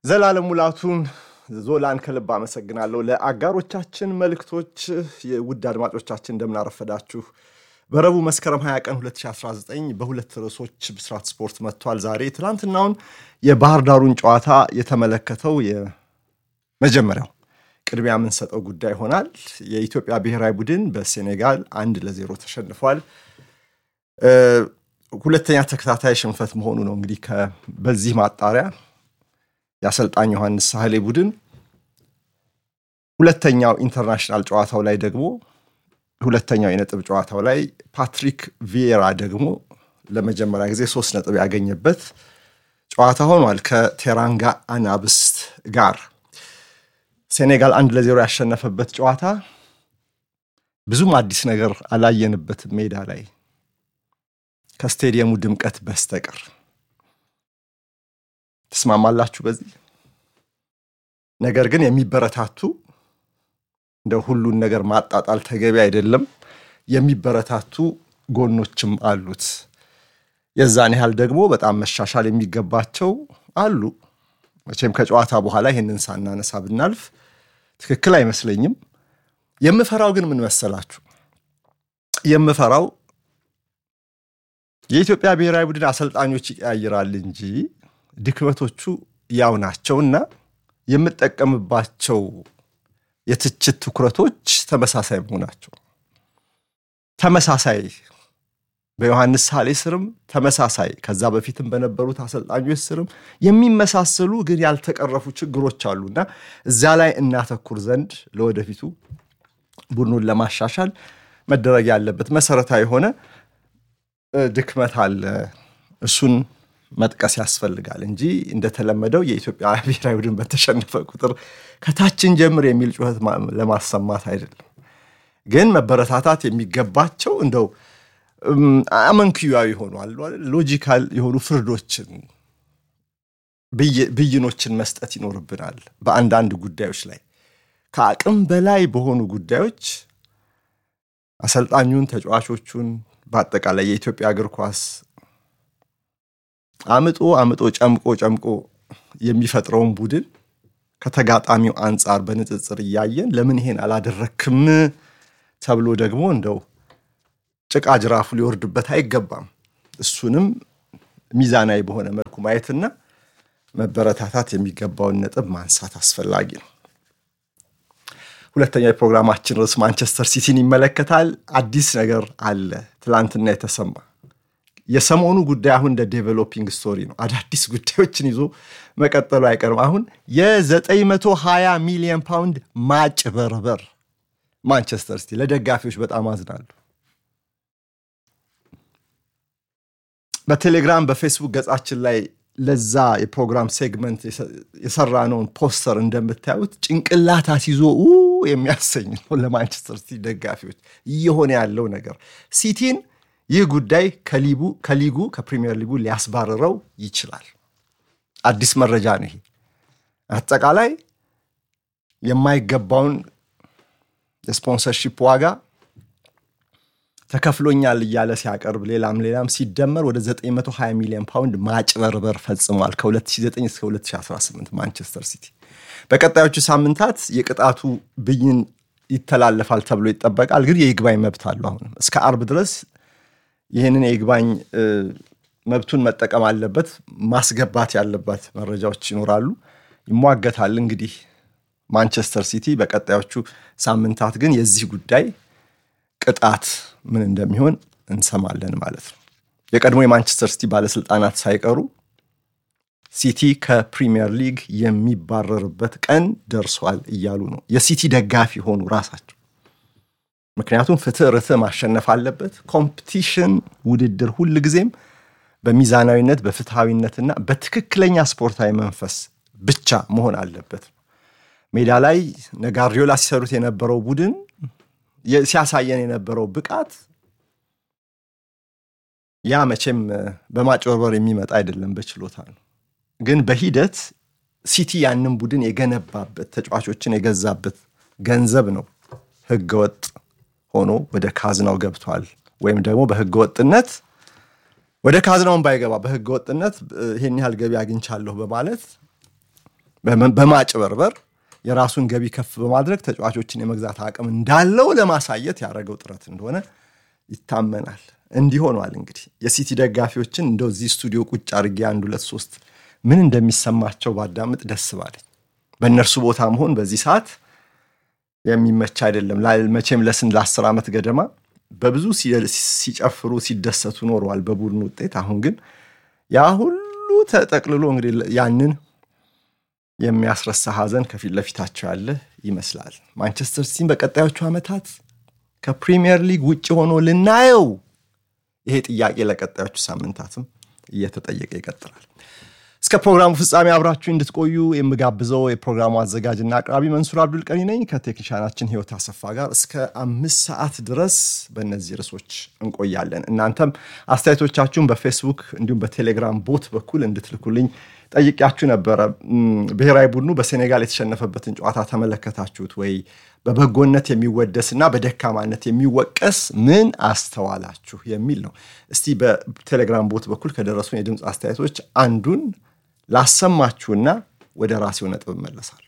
ዘላለም ሙላቱን ዞላን ከልብ አመሰግናለሁ። ለአጋሮቻችን መልእክቶች የውድ አድማጮቻችን እንደምናረፈዳችሁ በረቡዕ መስከረም 20 ቀን 2019 በሁለት ርዕሶች ብስራት ስፖርት መጥቷል። ዛሬ ትናንትናውን የባህር ዳሩን ጨዋታ የተመለከተው የመጀመሪያው ቅድሚያ የምንሰጠው ጉዳይ ይሆናል። የኢትዮጵያ ብሔራዊ ቡድን በሴኔጋል አንድ ለዜሮ ተሸንፏል። ሁለተኛ ተከታታይ ሽንፈት መሆኑ ነው። እንግዲህ በዚህ ማጣሪያ የአሰልጣኝ ዮሐንስ ሳህሌ ቡድን ሁለተኛው ኢንተርናሽናል ጨዋታው ላይ ደግሞ ሁለተኛው የነጥብ ጨዋታው ላይ ፓትሪክ ቪዬራ ደግሞ ለመጀመሪያ ጊዜ ሶስት ነጥብ ያገኘበት ጨዋታ ሆኗል ከቴራንጋ አናብስት ጋር ሴኔጋል አንድ ለዜሮ ያሸነፈበት ጨዋታ ብዙም አዲስ ነገር አላየንበትም ሜዳ ላይ ከስቴዲየሙ ድምቀት በስተቀር ትስማማላችሁ በዚህ ነገር ግን የሚበረታቱ እንደ ሁሉን ነገር ማጣጣል ተገቢ አይደለም የሚበረታቱ ጎኖችም አሉት የዛን ያህል ደግሞ በጣም መሻሻል የሚገባቸው አሉ መቼም ከጨዋታ በኋላ ይህንን ሳናነሳ ብናልፍ ትክክል አይመስለኝም የምፈራው ግን ምን መሰላችሁ የምፈራው የኢትዮጵያ ብሔራዊ ቡድን አሰልጣኞች ይቀያይራል እንጂ ድክመቶቹ ያው ናቸውና የምጠቀምባቸው የትችት ትኩረቶች ተመሳሳይ መሆናቸው ተመሳሳይ በዮሐንስ ሳሌ ስርም ተመሳሳይ ከዛ በፊትም በነበሩት አሰልጣኞች ስርም የሚመሳሰሉ ግን ያልተቀረፉ ችግሮች አሉና እዚያ ላይ እናተኩር ዘንድ ለወደፊቱ ቡድኑን ለማሻሻል መደረግ ያለበት መሰረታዊ የሆነ ድክመት አለ እሱን መጥቀስ ያስፈልጋል እንጂ እንደተለመደው የኢትዮጵያ ብሔራዊ ቡድን በተሸነፈ ቁጥር ከታችን ጀምር የሚል ጩኸት ለማሰማት አይደለም። ግን መበረታታት የሚገባቸው እንደው አመንክያዊ ሆኗል ሎጂካል የሆኑ ፍርዶችን ብይኖችን መስጠት ይኖርብናል። በአንዳንድ ጉዳዮች ላይ ከአቅም በላይ በሆኑ ጉዳዮች አሰልጣኙን፣ ተጫዋቾቹን በአጠቃላይ የኢትዮጵያ እግር ኳስ አምጦ አምጦ ጨምቆ ጨምቆ የሚፈጥረውን ቡድን ከተጋጣሚው አንጻር በንጽጽር እያየን ለምን ይሄን አላደረክም ተብሎ ደግሞ እንደው ጭቃ ጅራፉ ሊወርድበት አይገባም። እሱንም ሚዛናዊ በሆነ መልኩ ማየትና መበረታታት የሚገባውን ነጥብ ማንሳት አስፈላጊ ነው። ሁለተኛ የፕሮግራማችን ርዕስ ማንቸስተር ሲቲን ይመለከታል። አዲስ ነገር አለ ትላንትና የተሰማ የሰሞኑ ጉዳይ አሁን እንደ ዴቨሎፒንግ ስቶሪ ነው። አዳዲስ ጉዳዮችን ይዞ መቀጠሉ አይቀርም። አሁን የ920 ሚሊዮን ፓውንድ ማጭበርበር ማንቸስተር ሲቲ ለደጋፊዎች በጣም አዝናሉ። በቴሌግራም በፌስቡክ ገጻችን ላይ ለዛ የፕሮግራም ሴግመንት የሰራነውን ፖስተር እንደምታዩት ጭንቅላት አስይዞ የሚያሰኝ ነው ለማንቸስተር ሲቲ ደጋፊዎች እየሆነ ያለው ነገር ሲቲን ይህ ጉዳይ ከሊጉ ከፕሪሚየር ሊጉ ሊያስባርረው ይችላል። አዲስ መረጃ ነው ይሄ። አጠቃላይ የማይገባውን የስፖንሰርሺፕ ዋጋ ተከፍሎኛል እያለ ሲያቀርብ ሌላም ሌላም ሲደመር ወደ 920 ሚሊዮን ፓውንድ ማጭበርበር ፈጽሟል ከ2009 እስከ 2018 ማንቸስተር ሲቲ። በቀጣዮቹ ሳምንታት የቅጣቱ ብይን ይተላለፋል ተብሎ ይጠበቃል። ግን የይግባኝ መብት አለው። አሁንም እስከ አርብ ድረስ ይህንን የይግባኝ መብቱን መጠቀም አለበት። ማስገባት ያለባት መረጃዎች ይኖራሉ፣ ይሟገታል። እንግዲህ ማንቸስተር ሲቲ በቀጣዮቹ ሳምንታት ግን የዚህ ጉዳይ ቅጣት ምን እንደሚሆን እንሰማለን ማለት ነው። የቀድሞ የማንቸስተር ሲቲ ባለስልጣናት ሳይቀሩ ሲቲ ከፕሪሚየር ሊግ የሚባረርበት ቀን ደርሷል እያሉ ነው። የሲቲ ደጋፊ ሆኑ ራሳቸው ምክንያቱም ፍትህ ርትህ ማሸነፍ አለበት። ኮምፒቲሽን ውድድር ሁል ጊዜም በሚዛናዊነት በፍትሐዊነትና በትክክለኛ ስፖርታዊ መንፈስ ብቻ መሆን አለበት። ሜዳ ላይ ነጋሪዮላ ሲሰሩት የነበረው ቡድን ሲያሳየን የነበረው ብቃት ያ መቼም በማጭበርበር የሚመጣ አይደለም፣ በችሎታ ነው። ግን በሂደት ሲቲ ያንን ቡድን የገነባበት ተጫዋቾችን የገዛበት ገንዘብ ነው ህገወጥ ሆኖ ወደ ካዝናው ገብቷል። ወይም ደግሞ በህገ ወጥነት ወደ ካዝናውን ባይገባ በህገ ወጥነት ይሄን ያህል ገቢ አግኝቻለሁ በማለት በማጭበርበር የራሱን ገቢ ከፍ በማድረግ ተጫዋቾችን የመግዛት አቅም እንዳለው ለማሳየት ያደረገው ጥረት እንደሆነ ይታመናል። እንዲህ ሆኗል። እንግዲህ የሲቲ ደጋፊዎችን እንደው እዚህ ስቱዲዮ ቁጭ አድርጌ አንድ ሁለት ሶስት ምን እንደሚሰማቸው ባዳምጥ ደስ ባለኝ። በእነርሱ ቦታ መሆን በዚህ ሰዓት የሚመች አይደለም። መቼም ለስንት ለአስር ዓመት ገደማ በብዙ ሲጨፍሩ ሲደሰቱ ኖረዋል በቡድኑ ውጤት። አሁን ግን ያ ሁሉ ተጠቅልሎ እንግዲህ ያንን የሚያስረሳ ሐዘን ከፊት ለፊታቸው ያለ ይመስላል። ማንቸስተር ሲቲን በቀጣዮቹ ዓመታት ከፕሪሚየር ሊግ ውጭ ሆኖ ልናየው ይሄ ጥያቄ ለቀጣዮቹ ሳምንታትም እየተጠየቀ ይቀጥላል። እስከ ፕሮግራሙ ፍጻሜ አብራችሁ እንድትቆዩ የምጋብዘው የፕሮግራሙ አዘጋጅና አቅራቢ መንሱር አብዱል ቀኒ ነኝ ከቴክኒሻናችን ህይወት አሰፋ ጋር እስከ አምስት ሰዓት ድረስ በእነዚህ ርዕሶች እንቆያለን። እናንተም አስተያየቶቻችሁን በፌስቡክ እንዲሁም በቴሌግራም ቦት በኩል እንድትልኩልኝ ጠይቂያችሁ ነበረ። ብሔራዊ ቡድኑ በሴኔጋል የተሸነፈበትን ጨዋታ ተመለከታችሁት ወይ? በበጎነት የሚወደስ እና በደካማነት የሚወቀስ ምን አስተዋላችሁ የሚል ነው። እስቲ በቴሌግራም ቦት በኩል ከደረሱን የድምፅ አስተያየቶች አንዱን ላሰማችሁና ወደ ራሴው ነጥብ እመለሳለሁ።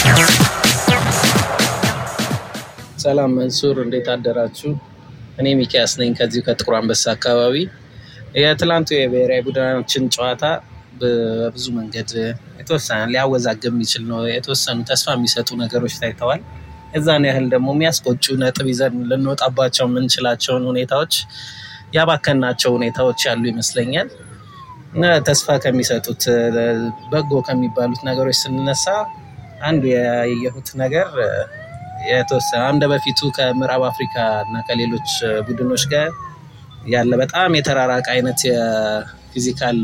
ሰላም መንሱር፣ እንዴት አደራችሁ? እኔ ሚኪያስ ነኝ ከዚሁ ከጥቁር አንበሳ አካባቢ። የትላንቱ የብሔራዊ ቡድናችን ጨዋታ በብዙ መንገድ የተወሰነ ሊያወዛግብ የሚችል ነው። የተወሰኑ ተስፋ የሚሰጡ ነገሮች ታይተዋል። እዛን ያህል ደግሞ የሚያስቆጩ ነጥብ ይዘን ልንወጣባቸው የምንችላቸውን ሁኔታዎች ያባከናቸው ሁኔታዎች ያሉ ይመስለኛል። ተስፋ ከሚሰጡት በጎ ከሚባሉት ነገሮች ስንነሳ አንዱ ያየሁት ነገር የተወሰነ እንደ በፊቱ ከምዕራብ አፍሪካ እና ከሌሎች ቡድኖች ጋር ያለ በጣም የተራራቀ አይነት የፊዚካል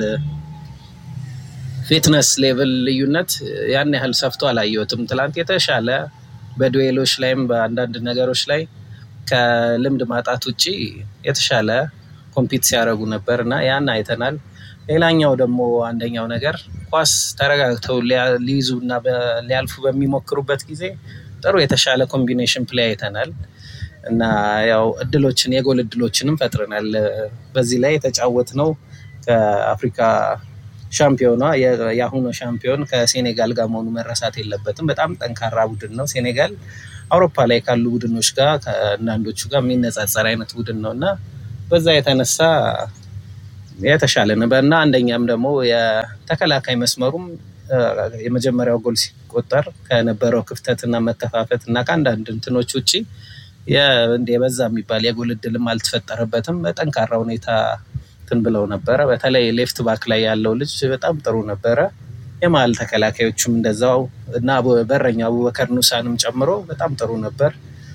ፊትነስ ሌቭል ልዩነት ያን ያህል ሰፍቶ አላየሁትም። ትላንት የተሻለ በዱዌሎች ላይም በአንዳንድ ነገሮች ላይ ከልምድ ማጣት ውጭ የተሻለ ኮምፒት ሲያደርጉ ነበር እና ያን አይተናል። ሌላኛው ደግሞ አንደኛው ነገር ኳስ ተረጋግተው ሊይዙ እና ሊያልፉ በሚሞክሩበት ጊዜ ጥሩ የተሻለ ኮምቢኔሽን ፕሌይ አይተናል እና ያው እድሎችን የጎል እድሎችንም ፈጥረናል። በዚህ ላይ የተጫወት ነው ከአፍሪካ ሻምፒዮኗ የአሁኑ ሻምፒዮን ከሴኔጋል ጋር መሆኑ መረሳት የለበትም። በጣም ጠንካራ ቡድን ነው ሴኔጋል። አውሮፓ ላይ ካሉ ቡድኖች ጋር ከአንዳንዶቹ ጋር የሚነጻጸር አይነት ቡድን ነው እና በዛ የተነሳ የተሻለ ነበር እና አንደኛም ደግሞ የተከላካይ መስመሩም የመጀመሪያው ጎል ሲቆጠር ከነበረው ክፍተትና መከፋፈት እና ከአንዳንድ እንትኖች ውጭ የበዛ የሚባል የጎል እድልም አልተፈጠረበትም። በጠንካራ ሁኔታ እንትን ብለው ነበረ። በተለይ ሌፍት ባክ ላይ ያለው ልጅ በጣም ጥሩ ነበረ። የመሀል ተከላካዮቹም እንደዛው እና በረኛ አቡበከር ኑሳንም ጨምሮ በጣም ጥሩ ነበር።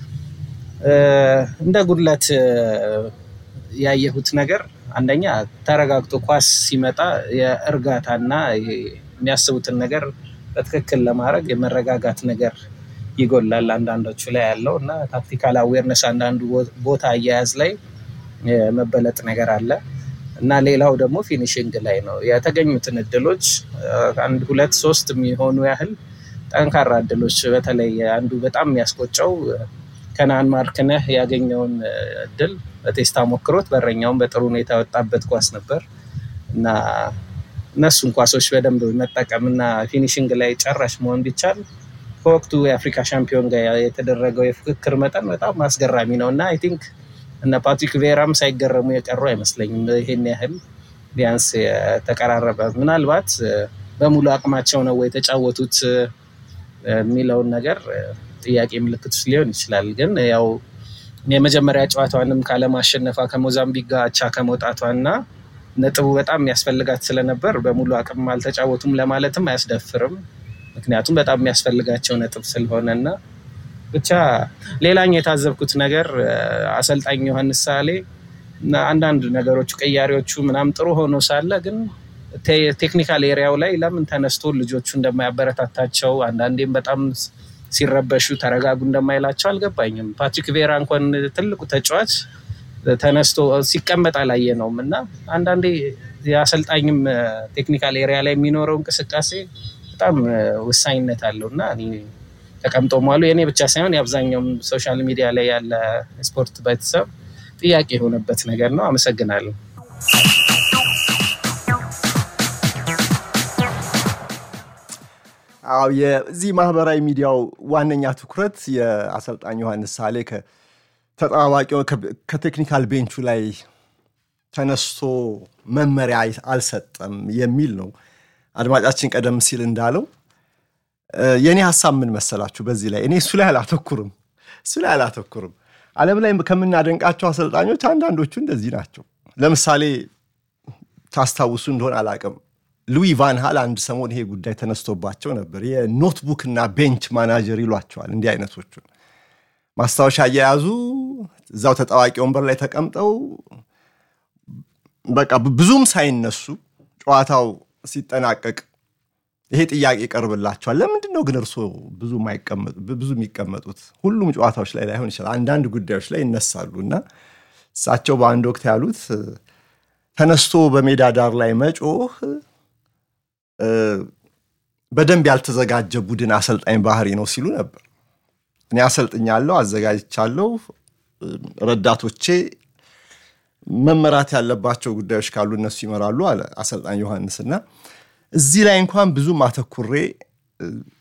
እንደ ጉድለት ያየሁት ነገር አንደኛ ተረጋግቶ ኳስ ሲመጣ የእርጋታና የሚያስቡትን ነገር በትክክል ለማድረግ የመረጋጋት ነገር ይጎላል አንዳንዶቹ ላይ ያለው እና ታክቲካል አዌርነስ አንዳንዱ ቦታ አያያዝ ላይ የመበለጥ ነገር አለ እና ሌላው ደግሞ ፊኒሽንግ ላይ ነው። የተገኙትን እድሎች አንድ ሁለት ሶስት የሚሆኑ ያህል ጠንካራ እድሎች በተለይ አንዱ በጣም የሚያስቆጨው ከነአን ማርክነህ ያገኘውን እድል በቴስታ ሞክሮት በረኛውን በጥሩ ሁኔታ የወጣበት ኳስ ነበር እና እነሱን ኳሶች በደንብ መጠቀም እና ፊኒሽንግ ላይ ጨራሽ መሆን ቢቻል ከወቅቱ የአፍሪካ ሻምፒዮን ጋር የተደረገው የፉክክር መጠን በጣም አስገራሚ ነው እና አይ ቲንክ እነ ፓትሪክ ቬራም ሳይገረሙ የቀሩ አይመስለኝም። ይሄን ያህል ቢያንስ የተቀራረበ ምናልባት በሙሉ አቅማቸው ነው የተጫወቱት የሚለውን ነገር ጥያቄ ምልክት ውስጥ ሊሆን ይችላል። ግን ያው የመጀመሪያ ጨዋታዋንም ካለማሸነፏ ከሞዛምቢክ ጋር አቻ ከመውጣቷ እና ነጥቡ በጣም የሚያስፈልጋት ስለነበር በሙሉ አቅም አልተጫወቱም ለማለትም አያስደፍርም። ምክንያቱም በጣም የሚያስፈልጋቸው ነጥብ ስለሆነ እና ብቻ ሌላኛው የታዘብኩት ነገር አሰልጣኝ ዮሐንስ ሳሌ አንዳንድ ነገሮቹ ቅያሬዎቹ ምናምን ጥሩ ሆኖ ሳለ ግን ቴክኒካል ኤሪያው ላይ ለምን ተነስቶ ልጆቹ እንደማያበረታታቸው አንዳንዴም በጣም ሲረበሹ ተረጋጉ እንደማይላቸው አልገባኝም። ፓትሪክ ቬራ እንኳን ትልቁ ተጫዋች ተነስቶ ሲቀመጥ አላየነውም እና አንዳንዴ የአሰልጣኝም ቴክኒካል ኤሪያ ላይ የሚኖረው እንቅስቃሴ በጣም ወሳኝነት አለው እና ተቀምጦ መዋሉ የእኔ ብቻ ሳይሆን የአብዛኛውም ሶሻል ሚዲያ ላይ ያለ ስፖርት ቤተሰብ ጥያቄ የሆነበት ነገር ነው። አመሰግናለሁ። አዎ የዚህ ማህበራዊ ሚዲያው ዋነኛ ትኩረት የአሰልጣኝ ዮሐንስ ሳሌ ከተጠባባቂ ከቴክኒካል ቤንቹ ላይ ተነስቶ መመሪያ አልሰጠም የሚል ነው። አድማጫችን ቀደም ሲል እንዳለው የእኔ ሀሳብ ምን መሰላችሁ? በዚህ ላይ እኔ እሱ ላይ አላተኩርም እሱ ላይ አላተኩርም። ዓለም ላይ ከምናደንቃቸው አሰልጣኞች አንዳንዶቹ እንደዚህ ናቸው። ለምሳሌ ታስታውሱ እንደሆን አላቅም ሉዊ ቫን ሃል አንድ ሰሞን ይሄ ጉዳይ ተነስቶባቸው ነበር። የኖትቡክ እና ቤንች ማናጀር ይሏቸዋል እንዲህ አይነቶቹን ማስታወሻ እየያዙ እዛው ተጣዋቂ ወንበር ላይ ተቀምጠው በቃ ብዙም ሳይነሱ ጨዋታው ሲጠናቀቅ ይሄ ጥያቄ ይቀርብላቸዋል። ለምንድን ነው ግን እርስዎ ብዙ የሚቀመጡት? ሁሉም ጨዋታዎች ላይ ላይሆን ይችላል፣ አንዳንድ ጉዳዮች ላይ ይነሳሉ እና እሳቸው በአንድ ወቅት ያሉት ተነስቶ በሜዳ ዳር ላይ መጮህ በደንብ ያልተዘጋጀ ቡድን አሰልጣኝ ባህሪ ነው ሲሉ ነበር። እኔ አሰልጥኛለሁ፣ አዘጋጅቻለሁ፣ ረዳቶቼ መመራት ያለባቸው ጉዳዮች ካሉ እነሱ ይመራሉ አለ አሰልጣኝ ዮሐንስ እና እዚህ ላይ እንኳን ብዙም አተኩሬ